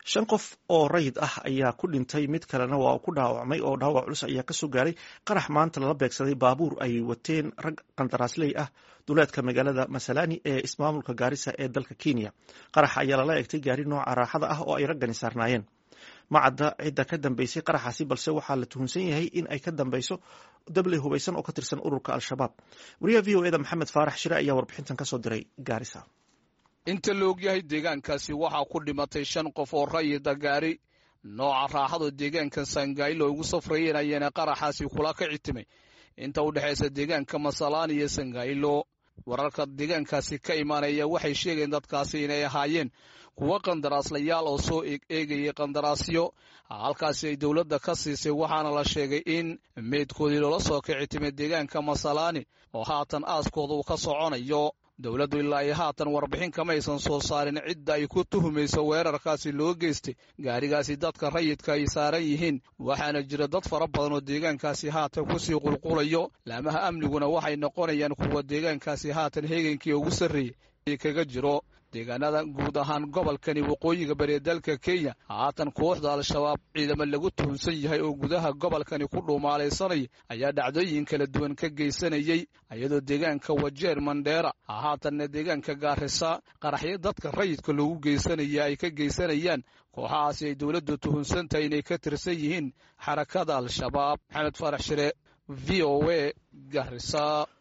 shan qof oo rayid ah ayaa ku dhintay mid kalena waa ku dhaawacmay oo dhaawac culus ayaa kasoo gaaray qarax maanta lala beegsaday baabuur ay wateen rag qandaraasley ah duleedka magaalada masalani ee ismaamulka gaarisa ee dalka kenya qarax ayaa lala egtay gaari nooca raaxada ah oo ay raggani saarnaayeen ma cadda cidda ka dambeysay qaraxaasi balse waxaa la tuhunsan yahay in ay ka dambeyso dabley hubaysan oo ka tirsan ururka al-shabaab wariyaha v o eda maxamed faarax shire ayaa warbixintan kasoo diray gaarisa inta la ogyahay deegaankaasi waxaa ku dhimatay shan qof oo rayida gaari nooca raaxado deegaanka sangailo ugu safrayeen ayaana qaraxaasi kula ka citimay inta u dhexaysa deegaanka masalaan iyo sangailo wararka deegaankaasi ka imaanaya waxay sheegeen dadkaasi inay ahaayeen kuwo qandaraaslayaal oo soo eegayay qandaraasyo halkaasi ay dowladda ka siisay waxaana la sheegay in meydkoodii loola soo kicitimay deegaanka masalaani oo haatan aaskooda uu ka soconayo dowladdu ilaa iyo haatan warbixin kamaysan soo saarin cidda ay ku tuhumayso weerarkaasi loo geystay gaarigaasi dadka rayidka ay saaran yihiin waxaana jira dad fara badan oo deegaankaasi haatan kusii qulqulayo laamaha amniguna waxay noqonayaan kuwa deegaankaasi haatan heegankii ugu sarreeyey kaga jiro deegaanada guud ahaan gobolkani waqooyiga bari ee dalka kenya haatan kooxda al-shabaab ciidamo lagu tuhunsan yahay oo gudaha gobolkani ku dhuumaalaysanaya ayaa dhacdooyin kala duwan ka geysanayey iyadoo deegaanka wajeer mandheera haatanna deegaanka gaarisa qaraxyo dadka rayidka loogu geysanaya ay ka geysanayaan kooxahaasi ay dowladdu tuhunsan tahay inay ka tirsan yihiin xarakada al-shabaab maxamed faarax shire v o a garisa